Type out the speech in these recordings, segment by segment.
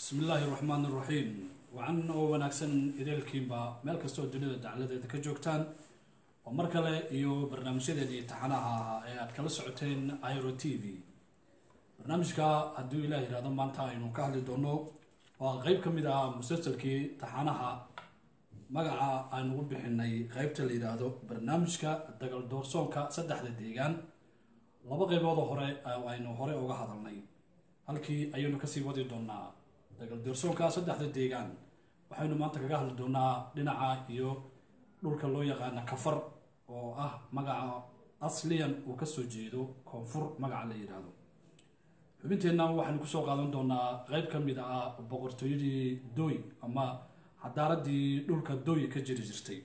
bismi illaahi raxmaan iraxiim wacan oo wanaagsan ideelkiinba meel kastoo dunida dacladeeda ka joogtaan oo mar kale iyo barnaamijyadeedii taxanaha ahaa ee aad kala socoteen iro t v barnaamijka hadduu ilaah yihahdo maanta aynu ka hadli doono waa qeyb ka mid ah musalsalkii taxanaha magaca aan ugu bixinay qeybta la yidhaahdo barnaamijka dagal doorsoonka saddexda deegaan laba qeyboodoo hore aynu hore uga hadalnay halkii ayaynu kasii wadi doonaa dagal doorsoonka saddexda deegaan waxaynu maanta kaga hadli doonaa dhinaca iyo dhulka loo yaqaana kafar oo ah magaca asliyan uu kasoo jeedo koonfur magaca la yidhaahdo xubinteenna waxaynu kusoo qaadan doonaa qeyb ka mid ah boqortooyadii doy ama cadaaladii dhulka doy ka jiri jirtay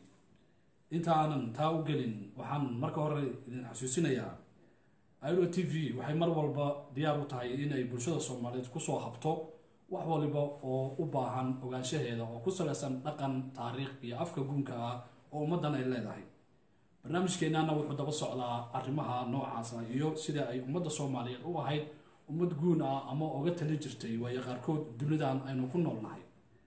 inta aanan taa u gelin waxaan marka hore idin xasuusinayaa iro t v waxay mar walba diyaar u tahay inay bulshada soomaaliyeed kusoo habto wax waliba oo u baahan ogaanshaheeda oo ku salaysan dhaqan taariikh iyo afka guunka ah oo ummaddan ay leedahay barnaamijkeenana wuxuu daba socdaa arrimaha noocaasa iyo sida ay ummadda soomaaliyeed u ahayd ummad guun ah ama oga tali jirtay waayo qaarkood dunidan aynu ku noolnahay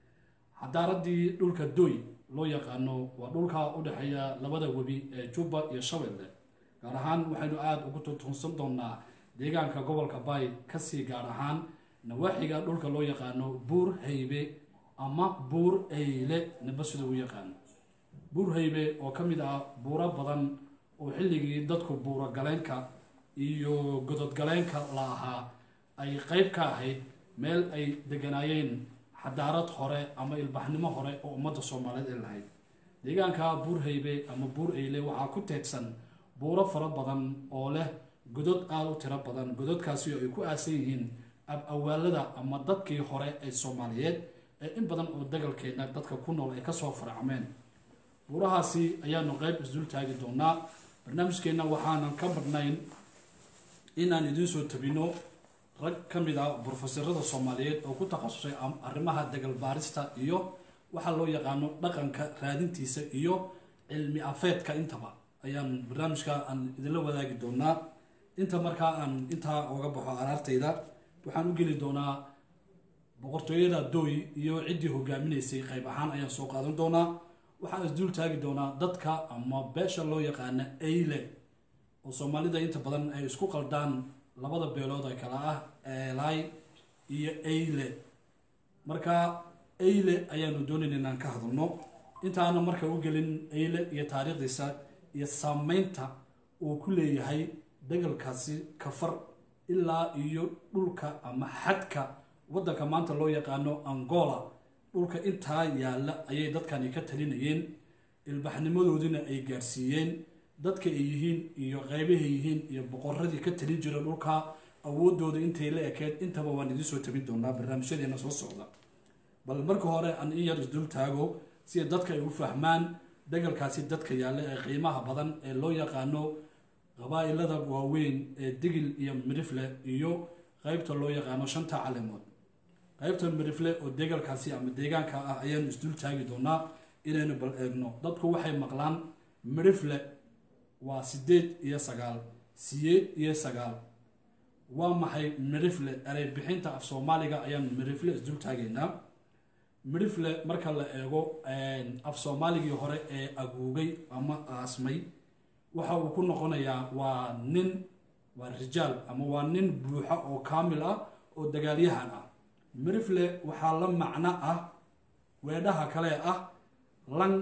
cadaaradii dhulka doy loo yaqaano waa dhulka u dhexeeya labada webi ee jubba iyo shabeelle gaar ahaan waxaynu aada ugu tuntuunsan doonaa deegaanka gobolka bay kasii gaar ahaan nawaaxiga dhulka loo yaqaano buur haybe ama buur eyle niba sida u yaqaano buur haybe oo ka mid ah buuro badan oo xilligii dadku buuro galeenka iyo gododgaleenka la ahaa ay qeyb ka ahayd meel ay deganaayeen xadaarad hore ama ilbaxnimo hore oo ummadda soomaaliyeed ay lahayd deegaanka buur haybe ama buur eyle waxaa ku teegsan buuro fara badan oo leh godod aada u tiro badan gododkaasi oo ay ku aasan yihiin ab-awaalada ama dadkii hore ee soomaaliyeed ee in badan oo dagalkeena dadka ku nool ay kasoo faracmeen buurahaasi ayaanu qeyb isdul taagi doonaa barnaamijkeenna waxaanan ka badhnayn inaan idiin soo tabino rag ka mid ah brofesorada soomaaliyeed oo ku takhasusay arrimaha dagal baarista iyo waxaa loo yaqaano dhaqanka raadintiisa iyo cilmi afeedka intaba ayaan barnaamijka aan idinla wadaagi doonaa inta markaa aan intaa oga baxo araartayda waxaan u geli doonaa boqortooyada dooy iyo ciddii hogaaminaysay qayb ahaan ayaan soo qaadan doonaa waxaan isdul taagi doonaa dadka ama beesha loo yaqaana eyle oo soomaalida inta badan ay isku qaldaan labada beelood ee kale ah eelay iyo eyle marka eyle ayaanu doonayn inaan ka hadalno intaana marka u gelin eyle iyo taariikhdiisa iyo saameynta uu ku leeyahay dagalkaasi kafar ilaa iyo dhulka ama xadka waddanka maanta loo yaqaano angola dhulka intaa yaalla ayay dadkani ka talinayeen ilbaxnimadoodina ay gaarsiiyeen dadka ay yihiin iyo qeybahay yihiin iyo boqoradii ka talin jira dhulka awoodooda intay la ekeed intaba waan idiin soo tabin doonaa barnaamijyadeena soo socda bal marka hore aan in yar isdul taago sida dadka ay u fahmaan dagalkaasi dadka yaalla ee qiimaha badan ee loo yaqaano qabaa-ilada waaweyn ee digil iyo mirifle iyo qeybta loo yaqaano shanta calemood qeybta mirifle oo degalkaasi ama deegaanka ah ayaanu isdul taagi doonaa inaynu bal eegno dadku waxay maqlaan mirifle waa sideed iyo sagaal siyeed iyo sagaal waa maxay mirifle erey bixinta af soomaaliga ayaan mirifle isdul taagaynaa mirifle marka la eego af soomaaligii hore ee aguugay ama aasmay waxa uu ku noqonayaa waa nin waa rijaal ama waa nin buuxa oo kaamil ah oo dagaalyahan ah mirifle waxaa la macno ah weedhaha kale ah lan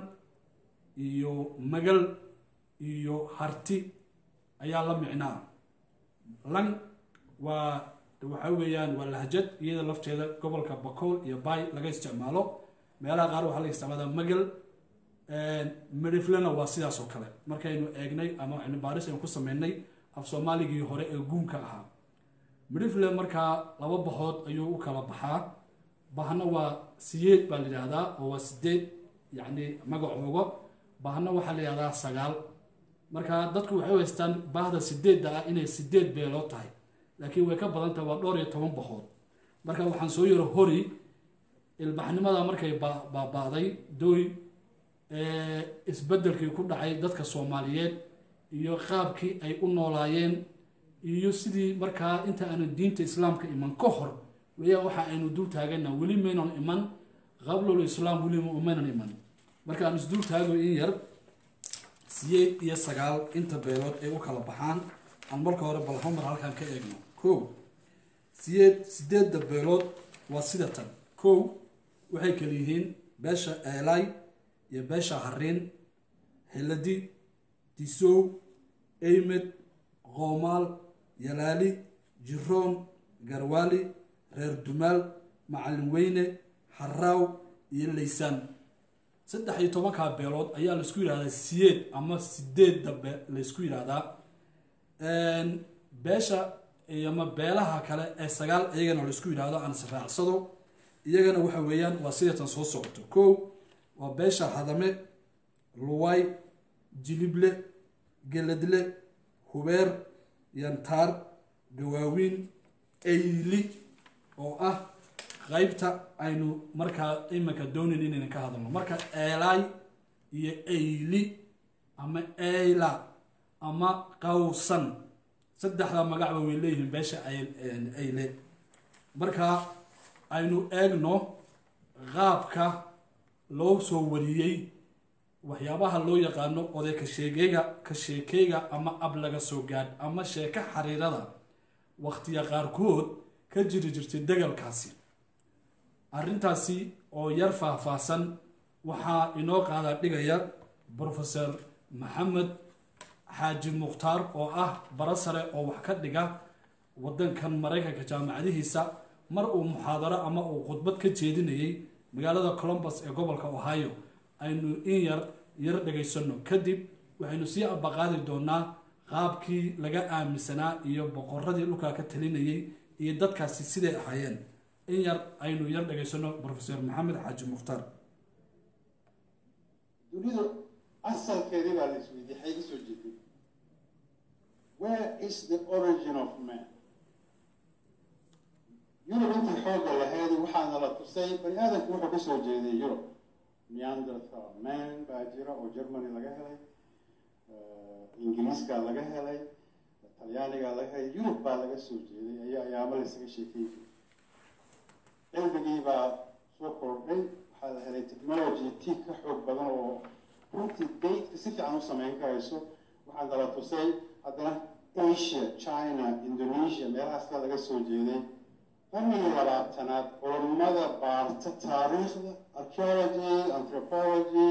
iyo magal iyo harti ayaa la micno ah lan waa waxa weeyaan waa lahjad iyada lafteeda gobolka bakool iyo bay laga isticmaalo meelaha qaar waxaa laga isticmaalaa magal miriflena waa sidaas oo kale markaynu eegnay ama cilmibaaris aynu ku sameynay af soomaaligii hore ee guunka ahaa mirifle markaa laba bahood ayuu u kala baxaa bahna waa siyeed baa la yidhaahdaa oo waa sideed yacni magacooga bahna waxaa la yidhahdaa sagaal marka dadku waxay u haystaan bahda sideedda ah inay sideed beelood tahay laakiin way ka badan tahay waa dhowr iyo toban bahood marka waxaan soo yaro hori ilbaxnimada markay baaba'day dooy isbedelkii ku dhacay dadka soomaaliyeed iyo qaabkii ay u noolaayeen iyo sidii markaa inta aanu diinta islaamka iman ka hor weyaan waxa aynu dul taagana weli maynan iman qablul islaam weli maynan iman marka aan isdul taago in yar siyeed iyo sagaal inta beelood ay u kala baxaan aan marka hore bal homar halkan ka eegno kow siyeed sideedda beelood waa sida tan kow waxay kala yihiin beesha eelay iyo beesha hariin heladi disow eymed qoomaal yalaali jiroon garwaali reer dumaal macalin weyne haraaw iyo laysaan saddex iyo tobankaa beelood ayaa laisku yidhahdaa siyeed ama sideedda be laysku yidhaahdaa beesha ama beelaha kale ee sagaal iyagana laisku yidhaahdo aan israacsado iyagana waxa weeyaan waa sidatan soo socoto kow waa beesha hadame luway jilible geladle hubeer yantaar gawaawiin eyli oo ah qaybta aynu markaa iminka doonin inaynan ka hadalno marka eelaay iyo eyli ama eyla ama qawsan saddexda magacba way leeyihiin beesha eyle marka aynu eegno qaabka loo soo wariyey waxyaabaha loo yaqaano oday kasheegeyga ka sheekeyga ama ab laga soo gaadh ama sheeko xariirada waqtiya qaarkood ka jiri jirtay degalkaasi arrintaasi oo yar faahfaahsan waxaa inoo qaada dhigaya brofeor maxamed xaaji mukhtaar oo ah bara sare oo wax ka dhiga wadankan maraykanka jaamacadihiisa mar uu muxaadaro ama uu khudbad ka jeedinayay magaalada colombus ee gobolka ohio aynu in yar yar dhegaysano kadib waxaynu sii abaqaadi doonaa qaabkii laga aaminsanaa iyo boqoradii dhulkaa ka talinayay iyo dadkaasi siday ahaayeen in yar aynu yar dhegaysano brofeor maxamed xaaji mukhtaar dunidu asalkeedii baa la isweydiiyey xay ka soo jeeday where is the origin of man yurub intii xoogga lahayd waxaana la tusay bani aadamku wuxuu kasoo jeeday yurub neanderthal man baa jira oo germany laga helay ingiriiska laga helay talyaaniga laga helay yurub baa laga soo jeeday ayaa ayaamo laysaga sheekay jiray cilmigii baa soo kordhay waxaa la helay technology tii ka xoog badan oo runtii daydka si fiican u sameyn karayso waxaana la tusay haddana asia china indonesia meelahaas ka laga soo jeeday qarnigii labaatanaad culammada baarta taariikhda archaeology anthropology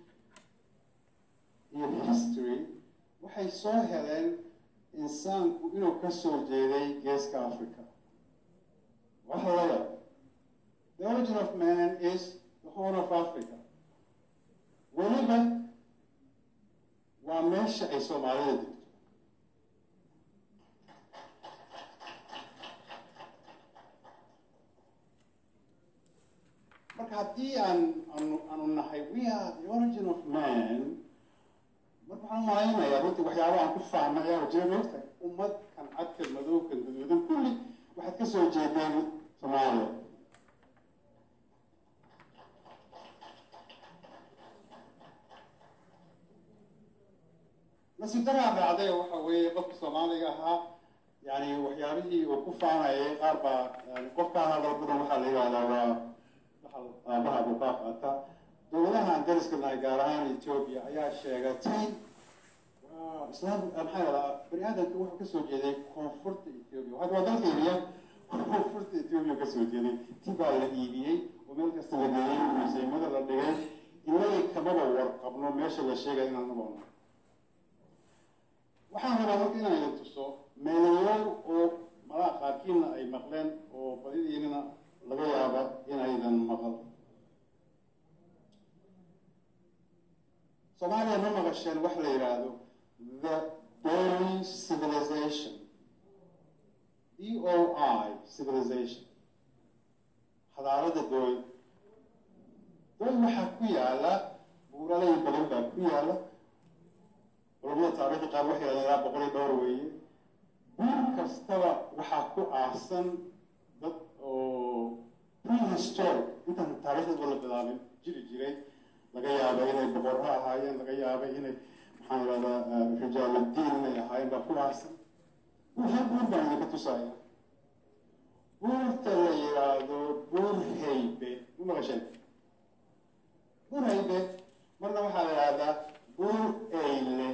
iyo history waxay soo heleen insaanku inuu ka soo jeeday geeska africa waxa laga the origin of man is the horn of africa weliba waa meesha ay soomaalida degto marka haddii aan anu aanu nahay we are the origin of man marka waxaan malaynayaa runtii waxyaaba aan ku faana ayaa jira moogtahay ummad kan cadkan madowkan gaduudan kulli waxaad ka soo jeedeen soomaaliya nasiib daraa dhacday waxa weeye qofka soomaaliga ahaa yani waxyaabihii uu ku faanayay qaar baa yani qofkaa hadal badan waxaa la yihahdaa waa aabaha buu kaa qaata dowladahan dariska nahay gaar ahaan ethiopia ayaa sheegatay islaam maxaa yahdaa bani aadamka wuxuu kasoo jeeday koonfurta ethiopia hadda waa dalkeeniya koonfurta ethiopia kasoo jeeday ti baa la iibiyey oo meel kasta la geeyey museymada la dhigay inagii kamaba warqabno meesha la sheegaya inaan naboona waxaan rabaa marka inaan idin tuso meelayaal oo malaha qaarkiina ay maqleen oo badidiinina laga yaaba inaydan maqal soomaaliya ma maqasheen wax la yidhaahdo the dory civilization d o i civilization hadaalada dooy dooy waxaa ku yaala buuralay badan baa ku yaala culamada taarikhda qaar waxay yidhahdeen ilaa boqol iyo dhowr weeye buur kastaba waxaa ku aasan dad oo prehistoric intaan taariikhdaba la bilaabin jiri jiray laga yaaba inay boqorro ahaayeen laga yaaba inay maxaan idhahdaa rijaaludiin inay ahaayeen baa ku aasan hal buur baan idinka tusaya buurta la yidhaahdo buur haybe ma maqasheen buur haybe marna waxaa la yidhahdaa buur eyle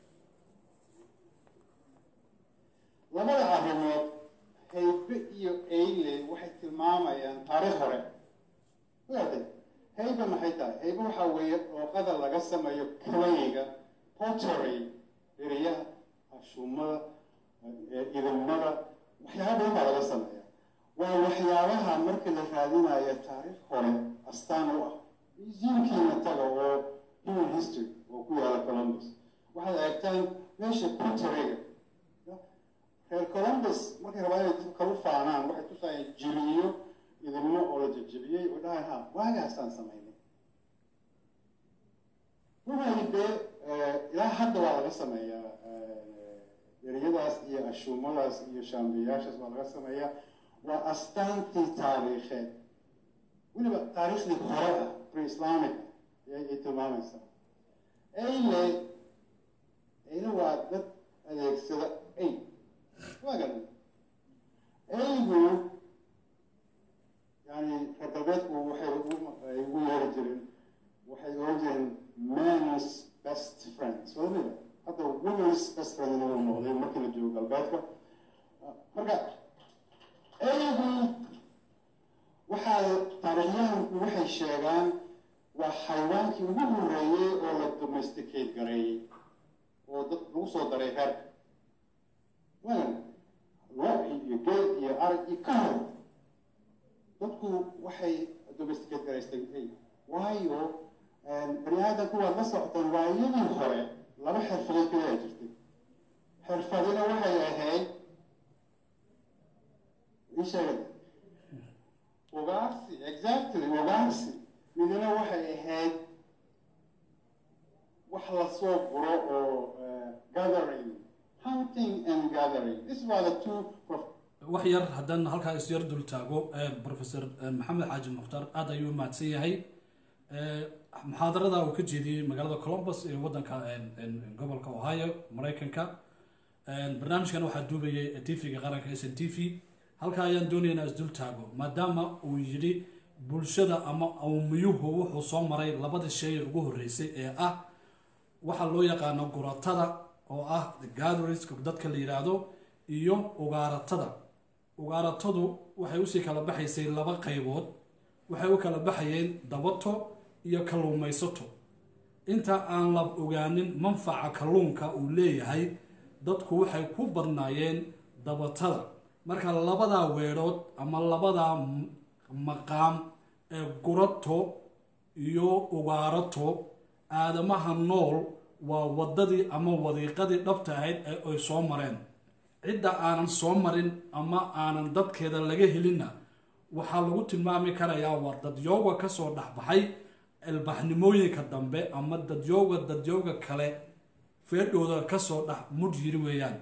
labada arrimood haybe iyo eyle waxay tilmaamayaan taariikh hore ogaatay haybe maxay tahay haybe waxaa weeye dhooqada laga sameeyo kalayga pottery dheriyaha ashuumada idilmada waxyaaba badan baa laga sameeya waa waxyaabaha marka la raadinayo taariikh hore astaan u ah museumkiina taga oo human history oo ku yaala columbus waxaad eegtaan meesha potteryga reer columbus markay rabaan inay dib kalu faanaan waxay tusayeen jiriyo idilmo oo la jejebiyey oo dhahay ha waagaasaan samaynay ruhaybe ilaa hadda waa laga sameeyaa eriyadaas iyo ashuumadaas iyo shaambiyaashaas waa laga sameeyaa waa astaantii taariikheed weliba taariikhdii hore ah pre-islamic ay tilmaamaysaa eyle eyle waa dad adeegsada ay waa garan eygu yani reer galbeedku waxay ay ugu yeeri jireen waxay oran jireen man's best friends wadamida hadda women's best friend inuu noqday markii la joogo galbeedka marka eygu waxaa taariikhyahanku waxay sheegaan waa xayawaankii ugu horeeyey oo la domesticate gareeyey oo dad lagu soo daray reerka wagan lo iyo geel iyo arag iyo ka hor dadku waxay domesticate garaystay ey waayo bani aadamku waad la socoteen waayadii hore laba xirfadood kaliyaa jirtay xirfadina waxay ahayd ii sheegay ugaarsi exactly ugaarsi midna waxay ahayd wax lasoo guro oo gathering hunting and gathering this were the two wax yar haddaan halkaa is yar dul taago professor maxamed xaaji mukhtaar aada ayuu mahadsan yahay muxaadarada uu ka jeediyey magaalada columbus ee wadanka gobolka ohio maraykanka barnaamijkan waxaa duubayay tvga qaranka s n t v halkaa ayaan doonaynaa isdul taago maadaama uu yidhi bulshada ama awmiyuhu wuxuu soo maray labada shay ugu horreysay ee ah waxaa loo yaqaano guratada oo ah gatheriska dadka la yidhaahdo iyo ugaaratada ugaaratadu waxay usii kala baxaysay laba qaybood waxay u kala baxayeen dabato iyo kalluumaysato inta aan la ogaanin manfaca kalluunka uu leeyahay dadku waxay ku badnaayeen dabatada marka labadaa weedhood ama labadaa maqaam ee gurato iyo ugaarato aadamaha nool waa waddadii ama wadiiqadii dhabta ahayd ee ay soo mareen cidda aanan soo marin ama aanan dadkeeda laga helinna waxaa lagu tilmaami karayaa waa dadyooga kasoo dhexbaxay ilbaxnimooyinka dambe ama dadyooga dadyooga kale feedhooda kasoo dhex mudh yiri weeyaan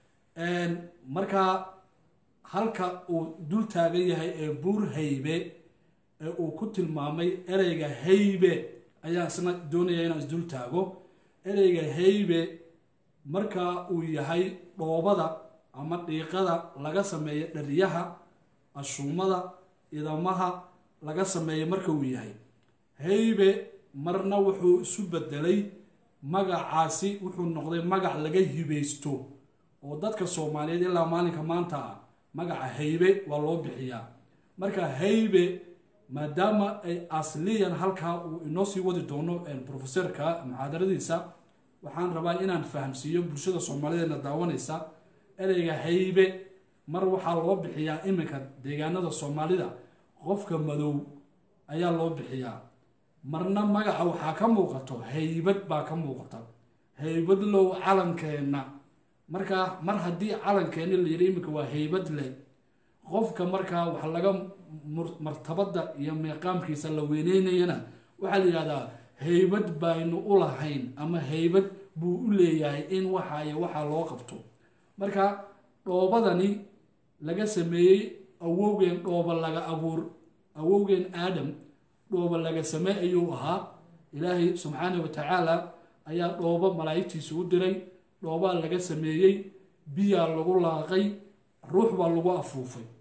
markaa halka uu dul taagan yahay ee buur haybe ee uu ku tilmaamay ereyga haybe ayaa isna doonaya inaan isdul taago ereyga haybe marka uu yahay dhoobada ama dhiiqada laga sameeyo dhariyaha ashuumada idamaha laga sameeyo marka uu yahay haybe marna wuxuu isu bedelay magacaasi wuxuu noqday magac laga hibaysto oo dadka soomaaliyeed ilaa maalinka maanta ah magaca haybe waa loo bixiyaa marka haybe maadaama ay asliyan halkaa uu inoo sii wadi doono professorka muxaadaradiisa waxaan rabaa inaan fahamsiiyo bulshada soomaaliyeedna daawanaysa ereyga haybe mar waxaa loo bixiyaa iminka deegaanada soomaalida qofka madow ayaa loo bixiyaa marna magaca waxaa ka muuqato haybad baa ka muuqata haybad low calankeenna markaa mar haddii calankeeni la yidhi iminka waa haybad leh qofka markaa wax laga martabada iyo meeqaamkiisa la weyneynayana waxaa la yidhahdaa haybad baynu u lahayn ama haybad buu u leeyahay in waxa iyo waxaa loo qabto marka dhoobadani laga sameeyey awowgeen dhooba laga abuur awowgeen aadam dhooba laga samey ayuu ahaa ilaahay subxaana wa tacaala ayaa dhoobo malaa'igtiisa u diray dhoobaa laga sameeyey biyaa lagu laaqay ruux baa lagu afuufay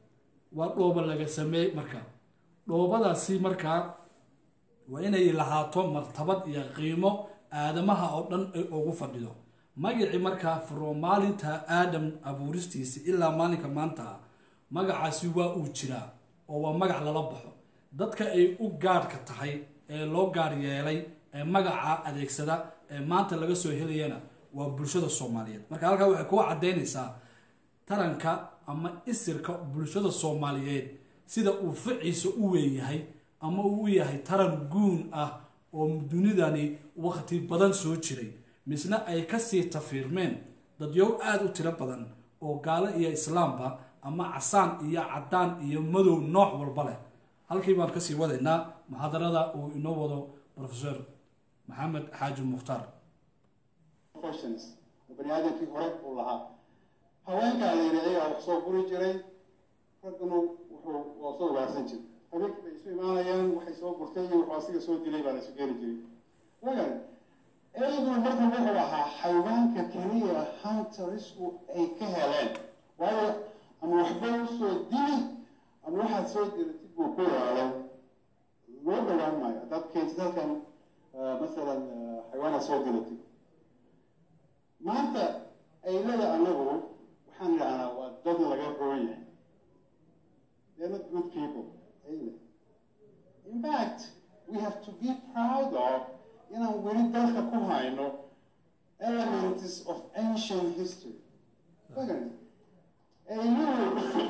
waa dhoobo laga sameey marka dhoobadaasi markaa waa inay lahaato martabad iyo qiimo aadamaha oo dhan ay ugu fadhido magacii markaa from maalinta aadam abuuristiisa ilaa maalinka maanta magacaasi waa uu jiraa oo waa magac lala baxo dadka ay u gaadhka tahay ee loo gaar yeelay ee magaca adeegsada ee maanta laga soo helayana waa bulshada soomaaliyeed marka halkaa waxay kuwa caddaynaysaa taranka ama isirka bulshada soomaaliyeed sida uu ficiisa u weynyahay ama uu u yahay taran guun ah oo dunidani waqti badan soo jiray misna ay kasii tafiirmeen dadyow aada u tiro badan oo gaalo iyo islaamba ama casaan iyo cadaan iyo madow nooc walba leh halkii baan kasii wadaynaa muxaadarada uu inoo wado profesor maxamed xaaji mukhtaar professions oo bani aadamkii hore uu lahaa haweenkaa la yidhi ayagaa wax soo furi jiray ragguna wuxuu waa soo ugaarsan jiray habeenkii bay isu imaanayaan waxay soo gurtay iyo wuxuu asiga soo dilay baa la isu geeli jiray wagan eyguna marka wuxuu ahaa xayawaanka keliya huntersku ay ka heleen waayo ama waxba usoo dili ama waxaad soo dilatid buu ku yaalo loo dhawaan maayo haddaad keentid halkan masalan xayawaanaad soo dilatid maanta aylada anagu waxaan idhahnaa waa dad laga roon yahay they're not good people ayle in fact we have to be proud of inaan weli dalka ku hayno elements of ancient history wagan ayluhu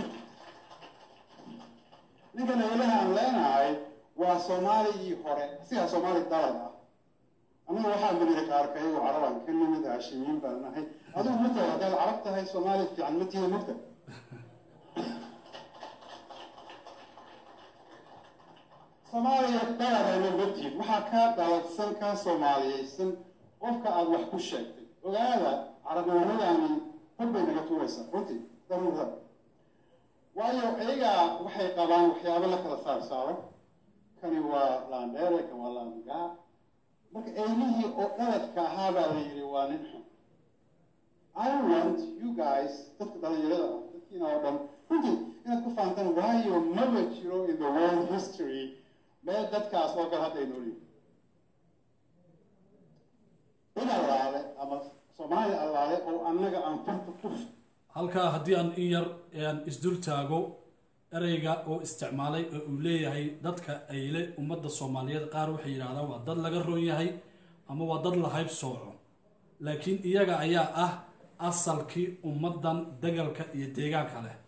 ninkan aylaha aan leenahay waa soomaaligii hore sigaa soomaali dalad ah anaga waxaa maniri qaarkayago carabaan ka nimid haashimiin baan nahay adigu mata haddaad carab tahay soomaali fiican ma tihi mugta soomaaliya daladayna ma tihin waxaa kaa daladsan kaa soomaaliyeysan qofka aada wax ku sheegtay ogaada carabnimadani hor bay naga tuuraysaa runtii daruura waayo iyagaa waxay qabaan waxyaabo la kala saar saaro kani waa laandheere kan waa laangaa marka eylihii oo dhaladka ahaa baa la yidhi waa nin xun i want you guys dadka dhalinyarada ah dadkiina oo dhan runtii inaad ku faantaan waayo maba jiro in the world history meel dadkaas oo kale hadda ay nool yihin cid allaale ama soomaali allaale oo annaga aan farta ku halkaa haddii aan in yar aan isdul taago ereyga oo isticmaalay oo uu leeyahay dadka ayle ummadda soomaaliyeed qaar waxay yidhahdaan waa dad laga roon yahay ama waa dad la hayb sooco laakiin iyaga ayaa ah asalkii ummaddan dagalka iyo deegaanka leh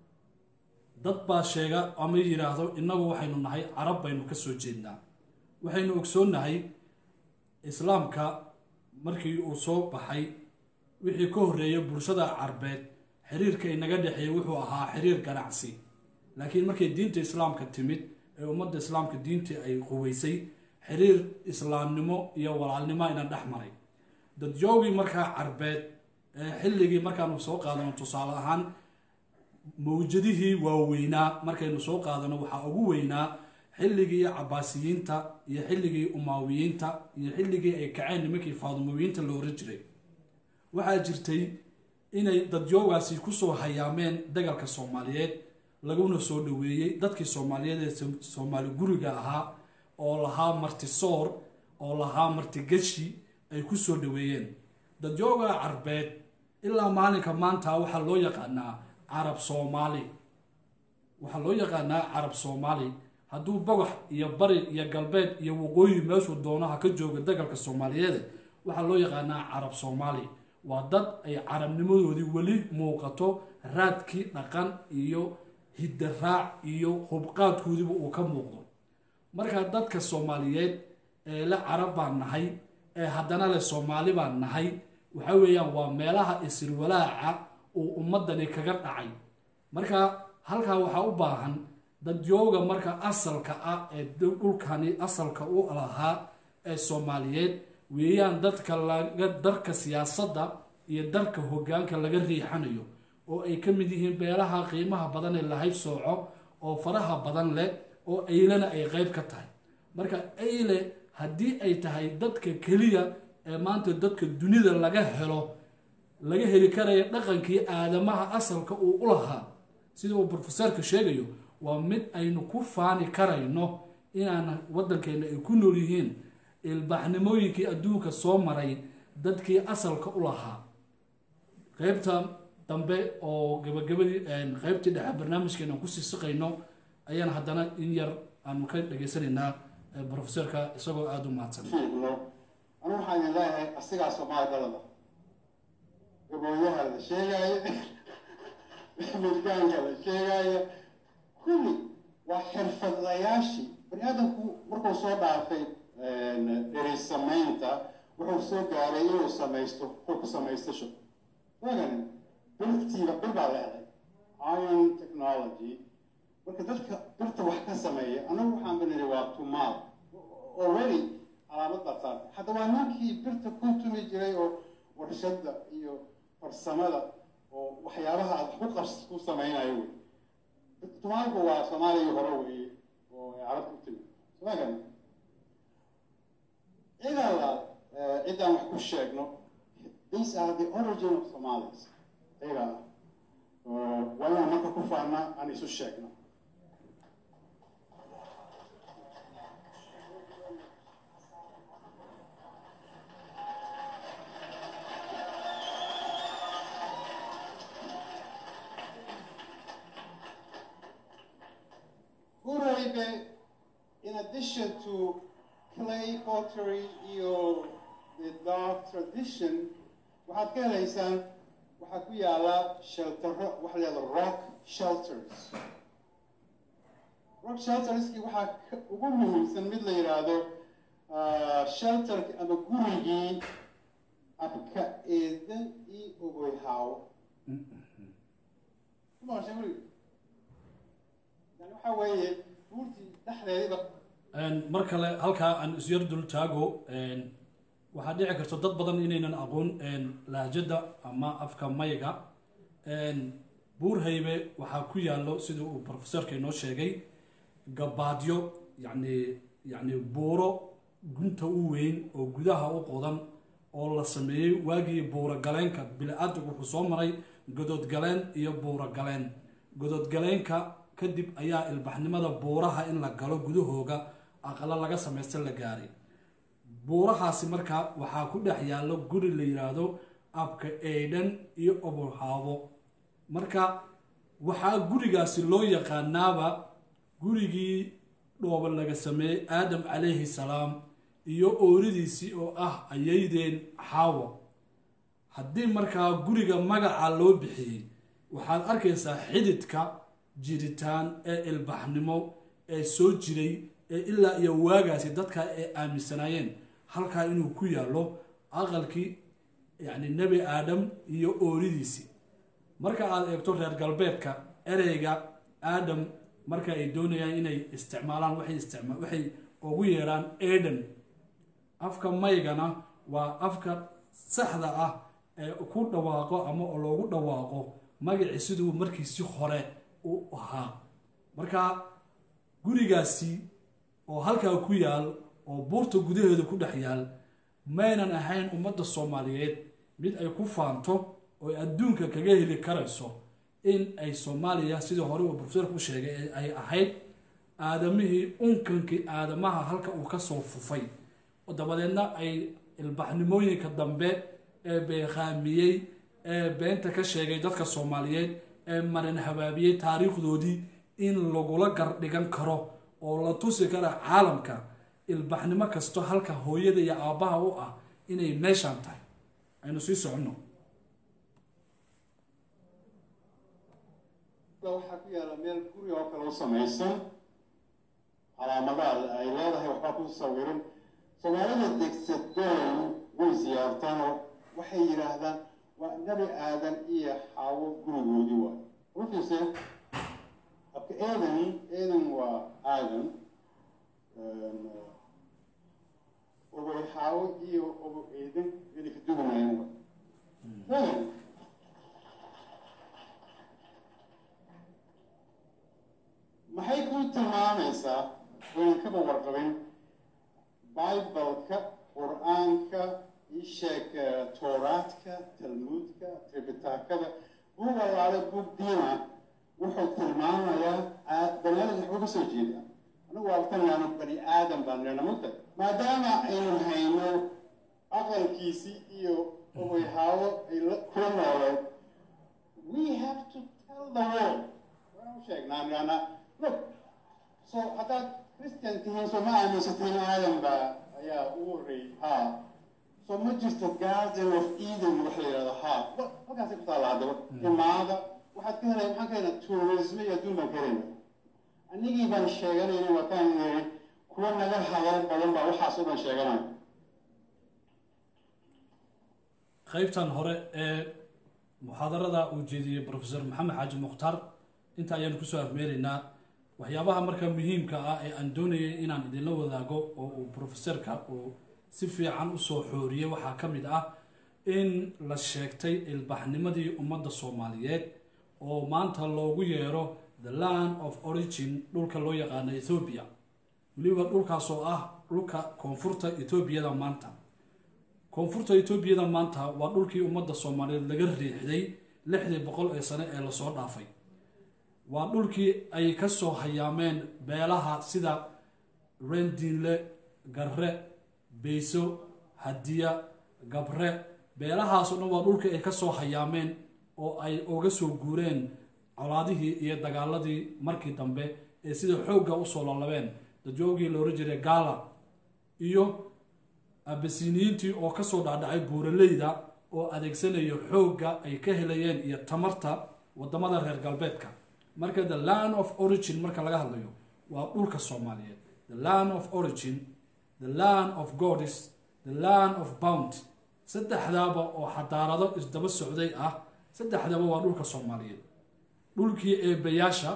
dad baa sheega ama yidhaahdo innagu waxaynu nahay carab baynu ka soo jeednaa waxaynu ogsoonnahay islaamka markii uu soo baxay wixii ka horreeyay bulshada carbeed xiriirka inaga dhexeeyay wuxuu ahaa xiriir ganacsi laakiin markay diinta islaamka timid ee ummadda islaamka diintii ay quweysay xiriir islaamnimo iyo walaalnimo ina dhex maray dadyoogii markaa carbeed ee xilligii markaanu soo qaadano tusaale ahaan mawjadihii waaweynaa markaynu soo qaadano waxaa ugu weynaa xilligii cabaasiyiinta iyo xilligii umaawiyiinta iyo xilligii ay kaceen nimankii faadumawiyiinta la oran jiray waxaa jirtay inay dadyoogaasi kusoo hayaameen dagalka soomaaliyeed laguna soo dhaweeyey dadkii soomaaliyeed ee soomaali guriga ahaa oo lahaa martisoor oo lahaa martigashi ay kusoo dhaweeyeen dadyooga carbeed ilaa maalinka maanta waxaa loo yaqaanaa carab soomaali waxaa loo yaqaanaa carab soomaali hadduu bogax iyo bari iyo galbeed iyo waqooyi meeshuu doonaha ka jooga dagalka soomaaliyeed waxaa loo yaqaanaa carab soomaali waa dad ay carabnimadoodii weli muuqato raadkii dhaqan iyo hidaraac iyo hubqaadkoodiiba uu ka muuqdo markaa dadka soomaaliyeed ee le carab baan nahay ee haddana le soomaali baan nahay waxa weeyaan waa meelaha isirwalaaca uu ummadani kaga dhacay marka halkaa waxaa u baahan dadyooga marka asalka ah ee dhulkani asalka u lahaa ee soomaaliyeed weeyaan dadka laga darka siyaasadda iyo darka hogaanka laga riixanayo oo ay ka mid yihiin beelaha qiimaha badan ee lahayb sooco oo faraha badan leh oo aylena ay qeyb ka tahay marka ayle haddii ay tahay dadka keliya ee maanta dadka dunida laga helo laga heli karaya dhaqankii aadamaha asalka uu u lahaa sida uu brofeserka sheegayo waa mid aynu ku faani karayno inaan waddankeena ay ku nool yihiin ilbaxnimooyinkii adduunka soo maray dadkii asalka u lahaa qeybta dambe oo gabagabadii qeybtii dhexe barnaamijkeena aan kusii siqayno ayaan haddana in yar aanu ka dhageysanaynaa brofeserka isagoo aada u mahadsan fiicno anu waxaan idin leeyahay asigaa soomaali dalada gabooyaha la sheegaayo milgaanka la sheegaayo kulli waa xirfadlayaashii bani aadamku markuu soo dhaafay dheri samaynta wuxuu soo gaaray inuu samaysto hub samaystasho wagan birtiiba bir baa leeday iron technology marka dadka birta wax ka sameeya anagu waxaan baniri waa tumaal already calaamad baa saartay hadda waa ninkii birta ku tumi jiray oo warshada iyo farsamada oo waxyaabaha aad wax ku qas ku samaynayo wey tumaalku waa soomaaliya hore weeye oo carabta u timi wagan cidaa la ciddaan wax ku sheegno these are the origin of somalis iyaga ah waa inaan marka ku faana aan isu sheegno Uraibe, in addition to clay pottery iyo the dark tradition waxaad ka helaysaan waxaa ku yaala sheltero waxa la yahda rock shelters rock shelterskii waxaa ka- ugu muhiimsan mid la yidhaahdo shelterki ama gurigii abka eedan iyo ogoyhaawo kumaasha guriga yani waxaa weeye buurtii dhexdeediba mar kale halkaa aan isyar dul taago waxaa dhici karta dad badan inaynan aqoon lahjada ama afka mayga buurhaybe waxaa ku yaallo sida uu profesorka inoo sheegay gabaadyo yani yani buuro gunta u weyn oo gudaha u qodan oo la sameeyey waagii buuro galeenka bili-aadamku wuxuu soo maray godoodgaleen iyo buuro galeen godoodgaleenka kadib ayaa ilbaxnimada buuraha in la galo gudahooga aqalo laga samaysta la gaaray buurahaasi markaa waxaa ku dhex yaallo guri la yidhaahdo abka eydhan iyo obolhaabo marka waxaa gurigaasi loo yaqaanaaba gurigii dhooba laga sameeyey aadam calayhi salaam iyo ooridiisii oo ah ayaydeen xaawa haddii markaa guriga magaca loo bixiyey waxaad arkaysaa xididka jiritaan ee ilbaxnimo ee soo jiray ee ilaa iyo waagaasi dadka ay aaminsanaayeen halkaa inuu ku yaallo aqalkii yacni nebi aadam iyo ooridiisii marka aad eegto reer galbeedka ereyga aadam marka ay doonayaan inay isticmaalaan waxay isticma waxay ugu yeeraan eden afka maygana waa afka saxda ah ee ku dhawaaqo ama loogu dhawaaqo magacii siduu markiisi hore u ahaa marka gurigaasi oo halkaa ku yaal oo buurta gudaheeda ku dhex yaal maynan ahayn ummadda soomaaliyeed mid ay ku faanto oo ay adduunka kaga heli karayso in ay soomaaliya sidii hore uu profesorku u sheegay ee ay ahayd aadamihii unkankii aadamaha halka uu kasoo fufay oo dabadeedna ay ilbaxnimooyinka dambe ee beeqaamiyey ee beenta ka sheegay dadka soomaaliyeed ee marin habaabiyey taariikhdoodii in lagula gardhigan karo oo la tusi kara caalamka ilbaxnimo kasto halka hooyada iyo aabbaha u ah inay meeshaan tahay aynu sii soconno waxaa ku yaala meel guri oo kale u samaysan calaamadaha ay leedahay waxbaa ku sawiran soomaalida degsadeen way siyaartaan oo waxay yidhaahdaan waa nebi aadan iyo xaawo gurigoodii waay rufiise abka aadan aadan waa aadan obo xaawo iyo obo eedan inay ka duwanayaan waay maxay ku tilmaamaysaa wayn kaba warqabin bibaleka qur-aanka isheeg tooraadka talmuudka tribitaakada buug allaale buug diina wuxuu tilmaamayaa banaadamka waxbuu ka soo jeeda anigu waa tanaano bani aadam baan nirna mugta maadaama aynu hayno aqalkiisii iyo obayhaabo ay kula nooleed we have to tell the world waana u sheegnaa nirana look so haddaad christian tihiin soo ma aaminsatiin aadam baa ayaa ugu horreeyey ha so ma jirto garden of eden wax la yidhahdo ha halkaasay ku taalla haddaba imaada waxaad ka helay maxaan ka helay tourisme iyo adduun baan ka helayna anigii baan sheeganayna wataan yiri kuwa naga hadal badan baa waxaas oo dhan sheeganaya qaybtan hore ee muxaadarada uu jeediyey professor maxamed xaaji mukhtaar inta ayaanu kusoo afmeeraynaa waxyaabaha marka muhiimka ah ee aan doonayay inaan idinla wadaago oo uu professorka uu si fiican usoo xooriyey waxaa ka mid ah in la sheegtay ilbaxnimadii ummadda soomaaliyeed oo maanta loogu yeero the land of origin dhulka loo yaqaano ethoobiya weliba dhulkaas oo ah dhulka koonfurta etoobiyada maanta koonfurta etoobiyada maanta waa dhulkii ummadda soomaaliyeed laga riixday lixdii boqol ee sane ee lasoo dhaafay waa dhulkii ay ka soo hayaameen beelaha sida rendiinle garre beyso hadiya gabre beelahaas oo dhan waa dhulkii ay ka soo hayaameen oo ay uga soo guureen colaadihii iyo dagaaladii markii dambe ee sida xoogga usoo lalabeen dajoogii loola jiray gaala iyo abasiniyiintii oo kasoo dhacdhacay buuraleyda oo adeegsanayo xoogga ay ka helayeen iyo tamarta wadamada reer galbeedka marka the land of origin marka laga hadlayo waa dhulka soomaaliyeed the land of origin the land of goddess the land of bounty saddexdaaba oo xadaarado isdaba socday ah saddexdaba waa dhulka soomaaliyeed dhulkii eebayaasha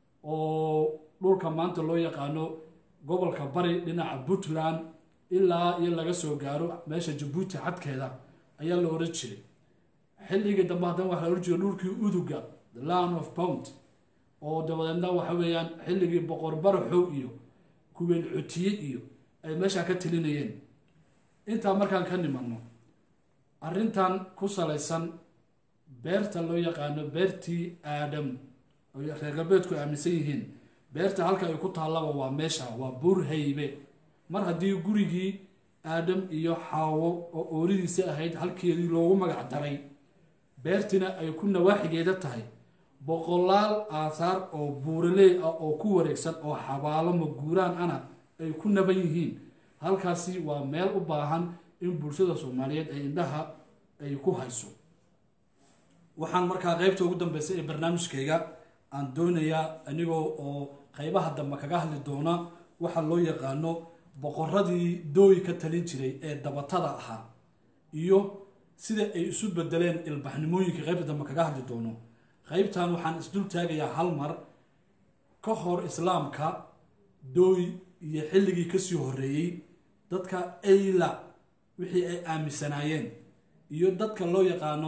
oo dhulka maanta loo yaqaano gobolka bari dhinaca puntland ilaa iyo laga soo gaaro meesha jabuuti xadkeeda ayaa la oran jiray xilligii dambe haddana waxaa la oran jiray dhulkii uduga the land of bound oo dabadeedna waxa weeyaan xilligii boqor baraxow iyo kuweel cutiye iyo ay meeshaa ka telinayeen intaa markaan ka nimanno arrintan ku salaysan beerta loo yaqaano beertii aadam oo reer galbeedku aaminsan yihiin beerta halka ay ku taallaba waa meesha waa burhaybe mar haddii gurigii aadam iyo xaawo oo ooridiisa ahayd halkeedii loogu magac daray beertina ay ku nawaaxigeeda tahay boqolaal aahaar oo buuraley ah oo ku wareegsan oo xabaalo maguuraan ana ay ku naban yihiin halkaasi waa meel u baahan in bulshada soomaaliyeed ay indhaha ay ku hayso waxaan markaa qeybta ugu dambeysay ee barnaamijkayga aan doonayaa anigoo oo qeybaha dambe kaga hadli doona waxa loo yaqaano boqoradii dooyi ka talin jiray ee dabatada ahaa iyo sida ay isu bedeleen ilbaxnimooyinka qeybta dambe kaga hadli doono qeybtan waxaan isdul taagayaa hal mar ka hor islaamka dooy iyo xilligii kasii horeeyey dadka ayla wixii ay aaminsanaayeen iyo dadka loo yaqaano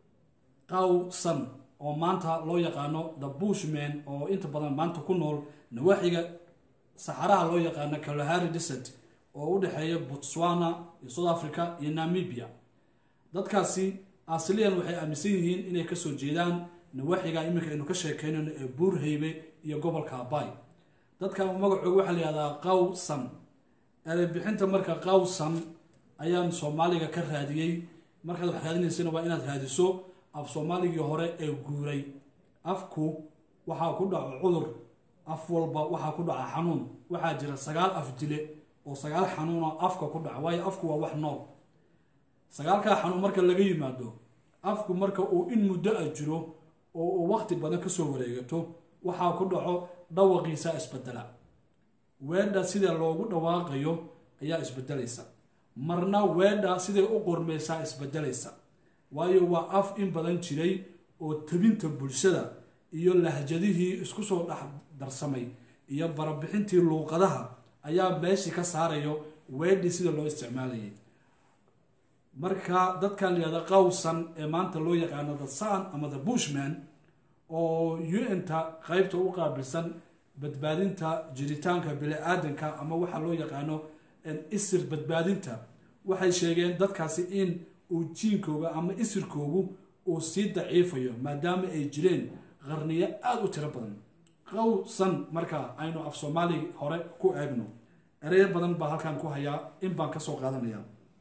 qawsan oo maanta loo yaqaano the bushman oo inta badan maanta ku nool nawaaxiga saxaraha loo yaqaano kalahari desert oo u dhexeeya botswana iyo south africa iyo namibia dadkaasi asliyan waxay aaminsan yihiin inay kasoo jeedaan nawaaxiga iminka aynu ka sheekeynayno ee buurhaybe iyo gobolka abay dadka magacooga waxaa la yihahdaa qawsan erebixinta marka qawsan ayaan soomaaliga ka raadiyey markaad wax raadinaysana waa inaad raadiso af soomaaligii hore ee guuray afku waxaa ku dhaco cudur af walba waxaa ku dhaca xanuun waxaa jira sagaal af dile oo sagaal xanuunoo afka ku dhaca waayo afku waa wax nool sagaalkaa xanuun marka laga yimaado afku marka uu in muddo a jiro oo uu waqti badan kasoo wareegato waxaa ku dhaco dhawaqiisa isbedela weedha sida loogu dhawaaqayo ayaa isbedelaysa marna weedha siday u qormeysaa isbedelaysa waayo waa af in badan jiray oo tabinta bulshada iyo lahjadihii isku soo dhex darsamay iyo barabixintii luuqadaha ayaa meeshii ka saarayo weedhii sida loo isticmaalayay marka dadkan layihahda qawsan ee maanta loo yaqaano the sun ama the bushman oo un-ta qeybta u qaabilsan badbaadinta jiritaanka bini-aadanka ama waxaa loo yaqaano isir badbaadinta waxay sheegeen dadkaasi in uu jiinkooga ama isirkoogu uu sii daciifayo maadaama ay jireen qarniyo aada u tiro badan qowsan marka aynu af soomaali hore ku eegno ereyo badan baa halkan ku hayaa in baan ka soo qaadanaya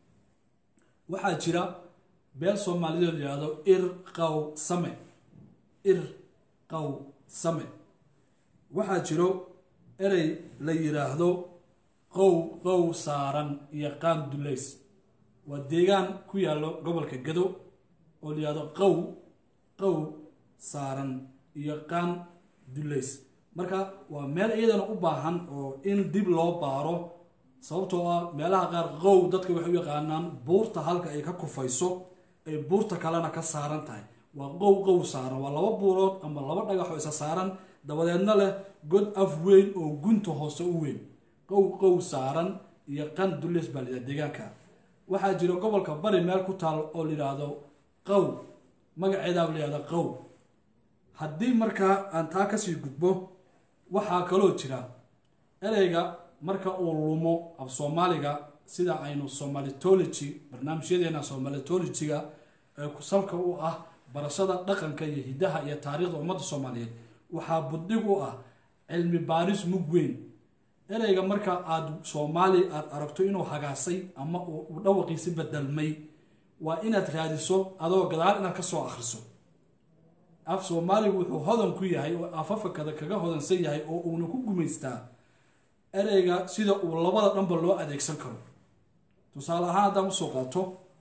waxaa jira beel soomaaliyeed la yihahdo ir qaw same ir qaw same waxaa jiro erey la yidhaahdo qow qow saaran iyo qaan dulays waa deegaan ku yaallo gobolka gado oo la yihahdo qow qow saaran iyo qaan dulays marka waa meel iyadana u baahan oo in dib loo baaro sababtoo ah meelaha qaar qow dadka waxay u yaqaanaan buurta halka ay ka kufayso ay buurta kalena ka saaran tahay waa qow qow saaran waa laba buurood ama laba dhagaxoo isa saaran dabadeedna leh god af weyn oo gunta hoose u weyn qow qow saaran iyo qan dulays baa layidhaha deegaanka waxaa jira gobolka bari meel ku taal oo layidhaahdo qow magaceedaaba layihahda qow haddii markaa aan taa kasii gudbo waxaa kaloo jira ereyga marka uu lumo af soomaaliga sida aynu somalitology barnaamijyadeena somalitologyga ee salka u ah barashada dhaqanka iyo hidaha iyo taariikhda ummadda soomaaliyeed waxaa buddig u ah cilmi baaris mug weyn ereyga marka aada soomaali aada aragto inuu hagaasay ama uu dhawaqiisi bedelmay waa inaad raadiso adoo gadaal inaad kasoo akhriso af soomaaligu wuxuu hodan ku yahay oo afafakada kaga hodansan yahay oo uuna ku gumaystaa ereyga sida uu labada dhanba loo adeegsan karo tusaale ahaan haddaan usoo qaato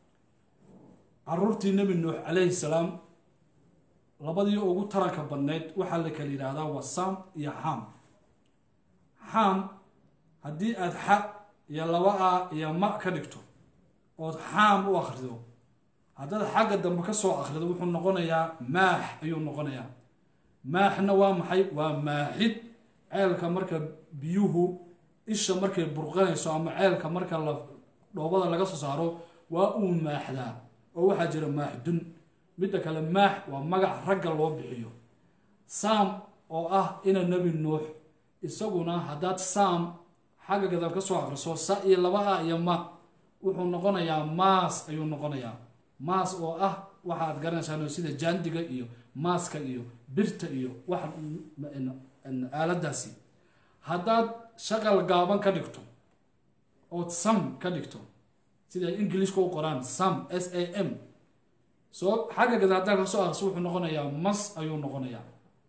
caruurtii nebi nuux calayhi salaam labadii ugu taranka badneyd waxaa la kala yidhaahdaa waa sam iyo xam xam haddii aada xa iyo laba a iyo ma ka dhigto ood xaam u akhrido haddaad xagga dambe ka soo akhrido wuxuu noqonayaa maax ayuu noqonayaa maaxna waa maxay waa maaxid ceelka marka biyuhu isha markay burqanayso ama ceelka marka la dhoobada laga soo saaro waa uu maaxdaa oo waxaa jira maaxdun midda kale maax waa magac ragga loo bixiyo saam oo ah ina nebi nuux isaguna haddaad saam xagga gadaal ka soo akhriso sa iyo laba a iyo ma wuxuu noqonayaa maas ayuu noqonayaa maas oo ah waxaad garanaysaan sida jaandiga iyo maaska iyo birta iyo wax aaladaasi haddaad shaqal gaaban ka dhigto ood sam ka dhigto sida ingilishka u qoraan sam s a m soo xagga gadaal haddaad ka soo akhriso wuxuu noqonayaa mas ayuu noqonayaa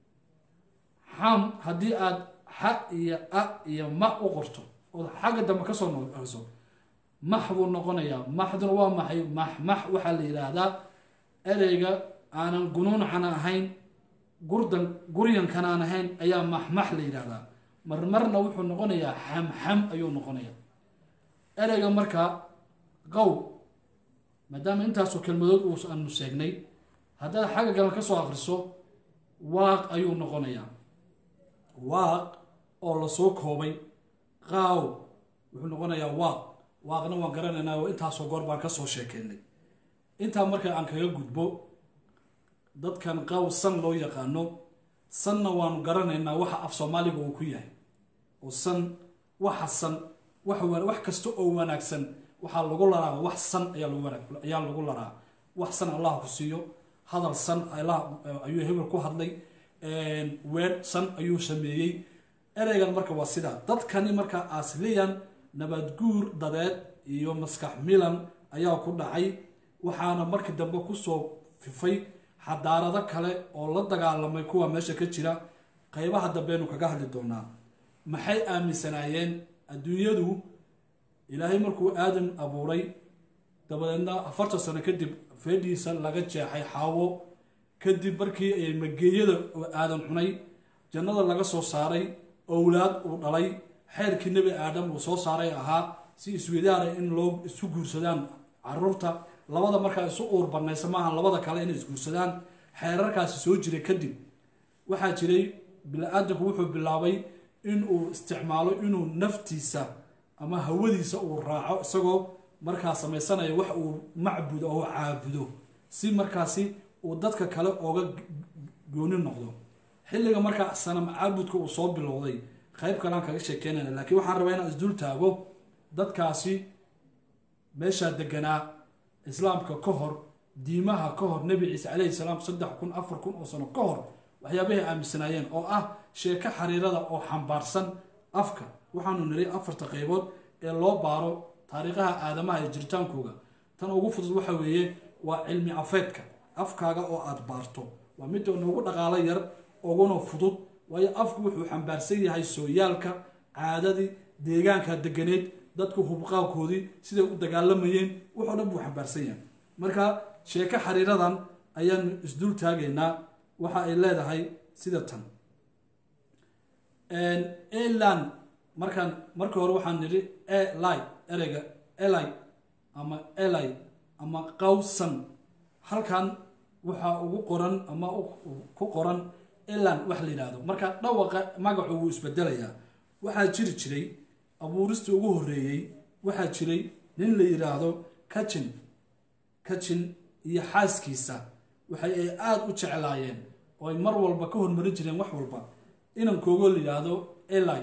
xam haddii aad xa iyo a iyo ma u qorto ood xagga dambe kasoo noqriso max buu noqonayaa maxduna waa maxay max max waxaa la yidhaahdaa ereyga aanan gunuuncana ahayn gurdan guryankan aan ahayn ayaa maxmax la yidhaahdaa marmarna wuxuu noqonayaa xamxam ayuu noqonayaa ereyga markaa qow maadaama intaasoo kelmadood uu aanu sheegnay haddaad xagga galan ka soo akhriso waaq ayuu noqonayaa waaq oo lasoo koobay qaaw wuxuu noqonayaa waaq waaqna waan garanaynaa oo intaasoo goor baan kasoo sheekeynay intaa marka aan kaga gudbo dadkan qaw san loo yaqaano sanna waanu garanaynaa waxa af soomaaliga uu ku yahay oo san waxa san wax kasta oo wanaagsan waxaa lagu laraa wax san ayaa lagu laraa wax san allah ku siiyo hadal san ayuu hebel ku hadlay weer san ayuu sameeyey ereygan marka waa sidaa dadkani marka asliyan nabadguur dadeed iyo maskax milan ayaa ku dhacay waxaana markii dambe kusoo fifay xadaarado kale oo la dagaalamay kuwa meesha ka jira qeybaha dambeenu kaga hadli doonaa maxay aaminsanaayeen adduunyadu ilaahay markuu aadam abuuray dabadeedna afartan sano kadib feedhiisa laga jeexay xaawo kadib markii ay mageeyada aadan cunay jannada laga soo saaray owlaad uu dhalay xeerkii nebi aadam uu soo saaray ahaa si iswadaara in loo isu guursadaan caruurta labada markaa isu uur banaysa maaha labada kale inay isguursadaan xeerarkaasi soo jiray kadib waxaa jiray bini-aadanku wuxuu bilaabay inuu isticmaalo inuu naftiisa ama hawadiisa uu raaco isagoo markaa samaysanaya wax uu macbudo oo caabudo si markaasi uu dadka kale ooga gooni noqdo xilliga markaa sanam caabudka uu soo bilowday qayb kalean kaga sheekeynayna laakiin waxaan rabaa inaan isdul taago dadkaasi meeshaa deganaa islaamka ka hor diimaha ka hor nebi ciise calayhi salaam saddex kun afar kun oo sano ka hor waxyaabahay aaminsanaayeen oo ah sheeko xariirada oo xambaarsan afka waxaanu niri afarta qaybood ee loo baaro taariikhaha aadamaha iyo jiritaankooga tan ugu fudud waxa weeye waa cilmi afeedka afkaaga oo aada baarto waa midda noogu dhaqaalo yar uguna fudud waayo afku wuxuu xambaarsan yahay sooyaalka caadadii deegaanka deganeed dadku hubqaabkoodii siday u dagaalamayeen wuxoo dhan buu xambaarsan yahay marka sheeko xariiradan ayaanu isdul taagaynaa waxa ay leedahay sida tan elan markaan markii hore waxaan nidhi eli ereyga eli ama eli ama qawsan halkan waxaa ugu qoran ama ku qoran elan wax la yidhaahdo marka dhawaqa magacu wuu isbedelayaa waxaa jiri jiray abuurista ugu horeeyey waxaa jiray nin la yidhaahdo kajin kajin iyo xaaskiisa waxay ay aada u jeclaayeen oo ay mar walba ka hormarin jireen wax walba inankoogo la yidhaahdo eli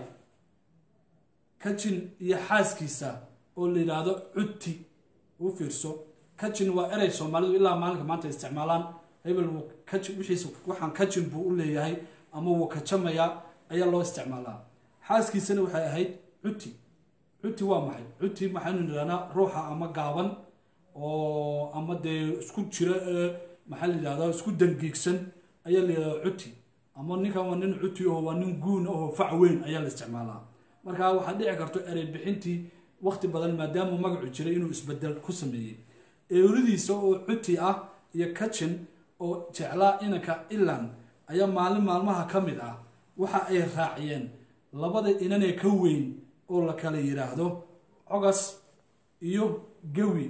kajin iyo xaaskiisa oo la yidhaahdo cudti u fiirso kajin waa erey soomaalidu ilaa maalinka maanta isticmaalaan hebel wuu kajin wixiisa waxaan kajin buu u leeyahay ama wuu kajamayaa ayaa loo isticmaalaa xaaskiisana waxay ahayd cuti cuti waa maxay cuti maxaynu nidhahnaa ruuxa ama gaaban oo ama dee isku jira maxaa la yidhahdaa isku dangiigsan ayaa la yidhahdaa cuti ama ninkan waa nin cuti oo waa nin guun oo fac weyn ayaa la isticmaalaa marka waxaa dhici karto erey bixintii waqti badan maadaama magacu jiray inuu isbedel ku sameeyey eeridiisa oo cuti ah iyo kajin oo jeclaa inanka ilan ayaa maalin maalmaha ka mid ah waxa ay raaciyeen labada inanee ka weyn oo la kala yidhaahdo cogas iyo gawi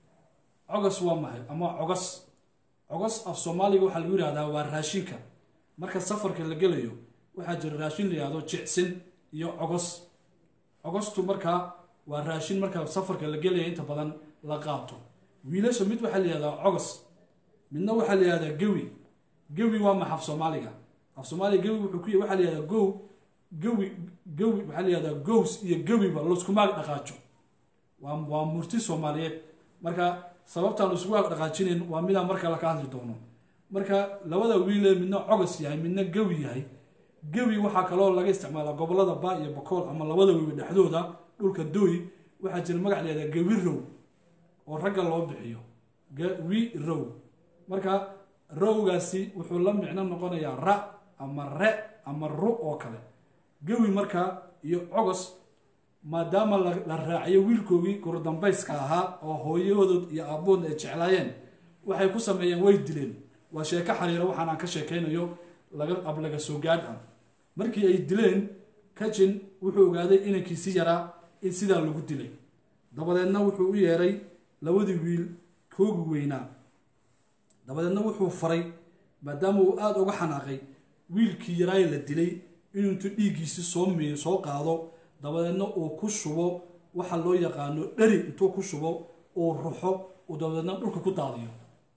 cogas waa maxay ama cogas cogas af soomaaliga waxaa lagu yidhahdaa waa raashinka marka safarka la gelayo waxaa jira raashin la yidhahdo jicsin iyo cogos cogostu markaa waa raashin marka safarka la gelaya inta badan la qaato wiilasha mid waxaa la yihahdaa cogos midna waxaa la yihahdaa gawi gawi waa maxa af soomaaliga af soomaaliga gawi wuxuu ku y waxaa la yihahdaa gow gawi gawi waxaa la yihahdaa gows iyo gawiba laiskumaag dhaqaajo waa waa murti soomaaliyeed marka sababtaan laisku waag dhaqaajinayn waa midaan marka la ka hadli doono marka labada wiilee midna cogos yahay midna gawi yahay gawi waxaa kaloo laga isticmaalaa gobolada ba iyo bakool ama labada wiiba dhexdooda dhulka dooy waxaa jira magac layihahdaa gawi row oo ragga loo bixiyo gawi row marka rowgaasi wuxuu la micno noqonayaa ra ama re ama ru oo kale gawi markaa iyo cogos maadaama la raaciyo wiilkoogii gurdambayska ahaa oo hooyadood iyo aabood ay jeclaayeen waxay ku sameeyeen way dileen waa sheeko xariiro waxaan aan ka sheekaynayo laga ablaga soo gaadh ah markii ay dileen kajin wuxuu ogaaday inankiisi yaraa in sidaa lagu dilay dabadeedna wuxuu u yeeray labadii wiil koogi weynaa dabadeedna wuxuu faray maadaama uu aada uga xanaaqay wiilkii yaraaye la dilay inuu intuu dhiiggiisi soo miyo soo qaado dabadeedna uu ku shubo waxa loo yaqaano dheri intuu ku shubo uu ruxo uu dabadeedna dhulka ku daadiyo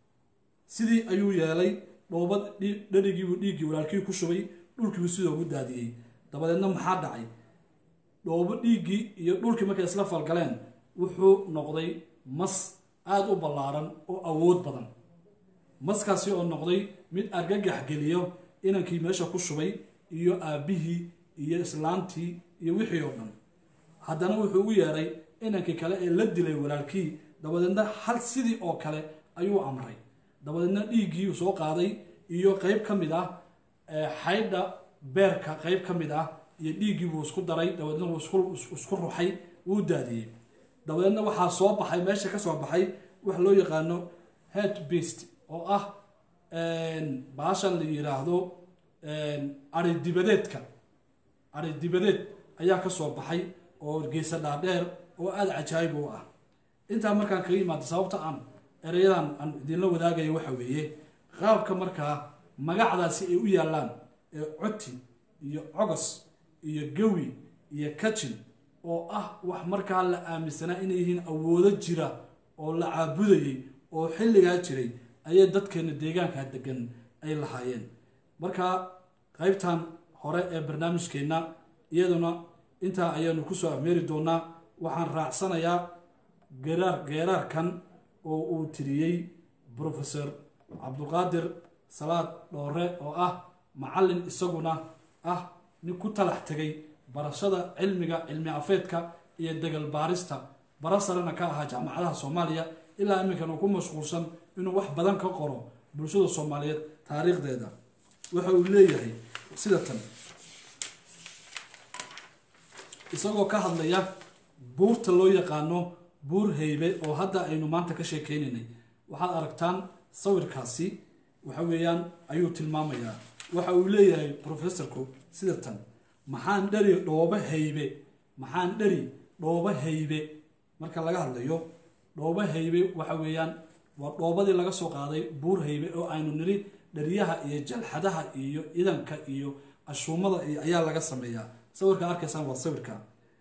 sidii ayuu yeelay dhoobad dherigiibuu dhiiggii walaalkii ku shubay dhulkiibuu sidoo ugu daadiyey dabadeedna maxaa dhacay dhoobo dhiiggii iyo dhulkii markay isla falgaleen wuxuu noqday mas aada u ballaaran oo awood badan maskaasi oo noqday mid argagax geliyo inankii meesha ku shubay iyo aabbihii iyo islaantii iyo wixii oo dhan haddana wuxuu ugu yeeray inankii kale ee la dilay walaalkii dabadeedna hal sidii oo kale ayuu amray dabadeedna dhiiggii uu soo qaaday iyo qeyb ka mid ah xaydha beerka qeyb ka mid ah iyo dhiiggii buu isku daray dabadeedna wuu isku ruxay wuu daadiyey dabadeedna waxaa soo baxay meesha ka soo baxay wax loo yaqaano head beast oo ah baashan la yidhaahdo ari dibadeedka ari dibadeed ayaa ka soo baxay oo geesa dhaadheer oo aada cajaayib u ah intaa markaan kaga imaado sababta aan ereyadan aan idinla wadaagaya waxa weeye qaabka markaa magacdaasi ay u yaallaan ee coti iyo cogos iyo gawi iyo kajin oo ah wax markaa la aaminsanaa inay yihiin awoodo jira oo la caabudayay oo xilligaa jiray ayay dadkeena deegaanka degan ay lahaayeen marka qaybtan hore ee barnaamijkeenna iyaduna intaa ayaanu kusoo afmeeri doonaa waxaan raacsanayaa geeraar geeraarkan oo uu tiriyey professor cabduqaadir salaad dhoore oo ah macallin isaguna ah nin ku talax tegay barashada cilmiga cilmi afeedka iyo degal baarista bara sarena ka ahaa jaamacadaha soomaaliya ilaa iminkan uu ku mashquulsan inuu wax badan ka qoro bulshada soomaaliyeed taariikhdeeda waxa uu leeyahay sida tan isagoo ka hadlaya buurta loo yaqaano buur heybe oo hadda aynu maanta ka sheekeynaynay waxaad aragtaan sawirkaasi waxa weeyaan ayuu tilmaamayaa waxa uu leeyahay professorku sida tan maxaan dhari dhoobo haybe maxaan dhari dhoobo haybe marka laga hadlayo dhoobo haybe waxa weeyaan waa dhoobadii laga soo qaaday buur haybe oo aynu niri dhariyaha iyo jalxadaha iyo idanka iyo ashuumada iyo ayaa laga sameeyaa sawirka arkaysaan waa sawirka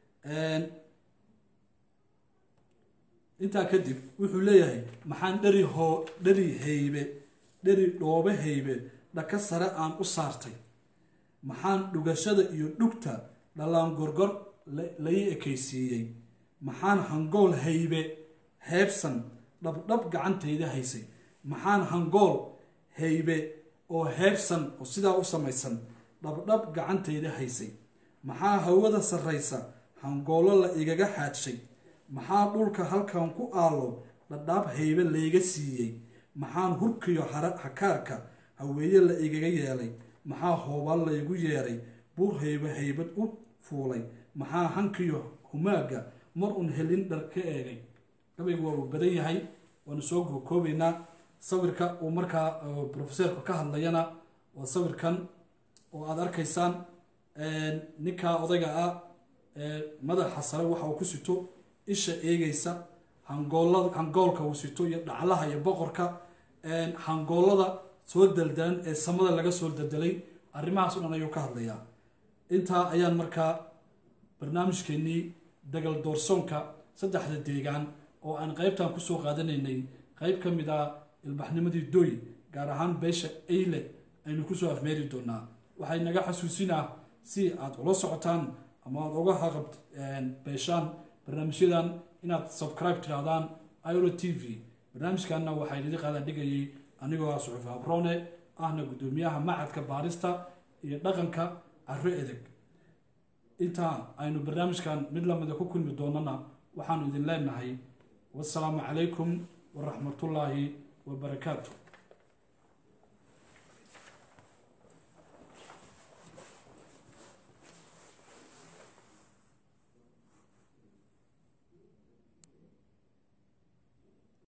intaa kadib wuxuu leeyahay maxaan dhari hoo dhari haybe dhari dhoobo haybe dhaka sare aan u saartay maxaan dhugashada iyo dhugta dhallaan gorgor lai ekaysiiyey maxaan hangool haybe heebsan dhabdhab gacantayda haysay maxaan hangool haybe oo heebsan oo sidaa u samaysan dhabdhab gacantayda haysay maxaa hawada sarraysa hangoollo la igaga xaadshay maxaa dhulka halkan ku aalo dhadhaab haybe layga siiyey maxaan hurkiyo hakaarka haweeye la igaga yeelay maxaa hoobaan laygu yeeray buur haybe haybad u fuulay maxaa hankiyo humaaga mar un helin dhar ka eegay gabaygu waa uu badan yahay waanu soo gookoobaynaa sawirka uu markaa profeseerku ka hadlayana waa sawirkan oo aada arkaysaan ninkaa odayga ah madaxa sare waxa uu ku sito isha eegaysa hangoolada hangoolka uu sito iyo dhaclaha iyo boqorka hangoolada soo daldalan ee samada laga soo daldelay arrimahaas o dhan ayuu ka hadlayaa intaa ayaan markaa barnaamijkeenii dagal doorsoonka saddexda deegaan oo aan qeybtan kusoo qaadanaynay qeyb ka mid ah ilbaxnimadii doy gaar ahaan beesha eyle aynu kusoo afmeeri doonaa waxay naga xasuusinaa si aada ula socotaan ama aada uga haqab beeshaan barnaamijyadan inaad subscribe tirahdaan iro t v barnaamijkanna waxaa idin qaadan dhigayay anigoo ah suxuuf abrone ahna guddoomiyaha macadka baarista iyo dhaqanka caro edeg intaa aynu barnaamijkan mid lamida ku kulmi doonana waxaanu idin leenahay wasalaamu calaykum waraxmatullaahi wabarakaatu